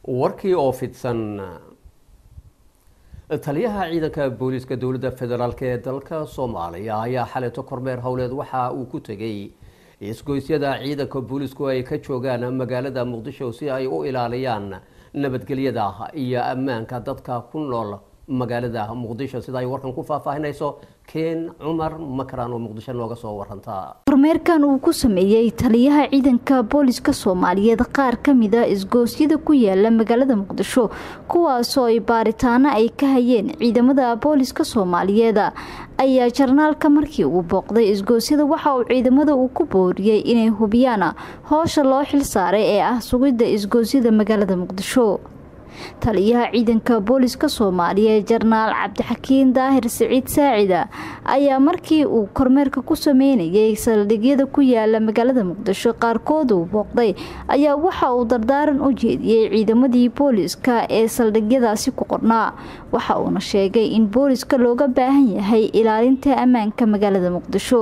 warkii oo fidsan taliyaha ciidanka booliiska dowladda federaalk ee dalka soomaaliya ayaa xaleeto kormeer howleed waxa uu ku tegay isgoysyada ciidanka booliisku ay ka joogaan magaalada muqdisho si ay u ilaaliyaan nabadgelyada iyo ammaanka dadka ku nool magaalada muqdisho sida ay warkan ku faahfaahinayso keen cumar makaraan oo muqdisho nooga soo waranta kormeerkan uu ku sameeyey taliyaha ciidanka booliska soomaaliyeed qaar kamida isgoosyada ku yaala magaalada muqdisho kuwaasoo ay baaritaano ay ka hayeen ciidamada booliska soomaaliyeed ayaa jarnaalka markii uu booqday isgoosyada waxa uu ciidamada uu ku booriyey inay hubiyaan howsha loo xil saaray ee ah sugidda isgoosyada magaalada muqdisho taliyaha ciidanka booliska soomaaliyeed jarnaal cabdixakiin daahir siciid saacida ayaa markii uu kormeerka ku sameynayay saldhigyada ku yaala magaalada muqdisho qaarkood uu booqday ayaa waxa uu dardaaran u jeediyey ciidamadii booliska ee saldhigyadaasi ku qornaa waxa uuna sheegay in booliska looga baahan yahay ilaalinta ammaanka magaalada muqdisho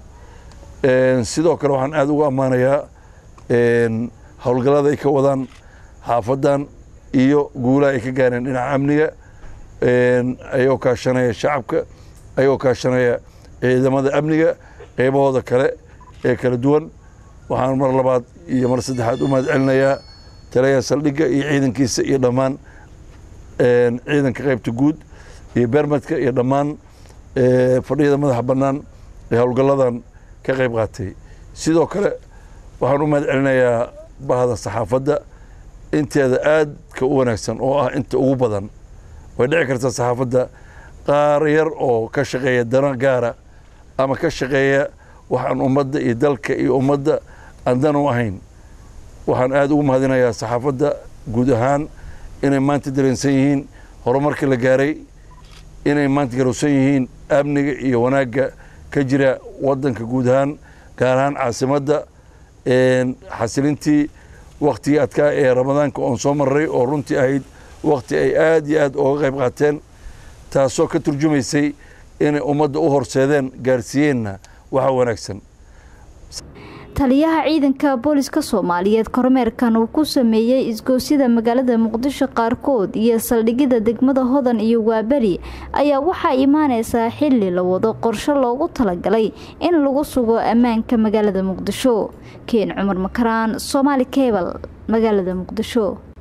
sidoo kale waxaan aada ugu ammaanayaa howlgallada ay ka wadaan xaafadan iyo guulaha ay ka gaareen dhinaca amniga ayagoo kaashanaya shacabka ayagoo kaashanaya ciidamada amniga qeybahooda kale ee kala duwan waxaan mar labaad iyo mar saddexaad u mahad celinayaa taliyaha saldhigga iyo ciidankiisa iyo dhammaan ciidanka qeybta guud iyo beermadka iyo dhammaan fadhiyada madaxa bannaan ee howlgalladan ka qeyb qaatay sidoo kale waxaan u mahad celinayaa bahda saxaafadda inteeda aadka u wanaagsan oo ah inta ugu badan way dhici kartaa saxaafadda qaar yar oo ka shaqeeya dana gaara ama ka shaqeeya waxaan ummadda iyo dalka iyo ummadda aan dan u ahayn waxaan aada ugu mahadinayaa saxaafadda guud ahaan inay maanta dareensan yihiin horumarka la gaaray inay maanta garowsan yihiin amniga iyo wanaagga ka jira waddanka guud ahaan gaar ahaan caasimadda xasilintii waktigii adkaa ee ramadaanka oon soo maray oo runtii ahayd wakti ay aad iyo aad ooga qayb qaateen taasoo ka turjumaysay inay ummadda u horseedeen gaarsiiyeenna waxa wanaagsan taliyaha ciidanka booliska soomaaliyeed kormeerkan uu ku sameeyey isgoosyada magaalada muqdisho qaarkood iyo saldhigyada degmada hodan iyo waaberi ayaa waxaa imaaneysaa xili la wado qorshe loogu talagalay in lagu sugo ammaanka magaalada muqdisho keen cumar makaraan soomaali kebal magaalada muqdisho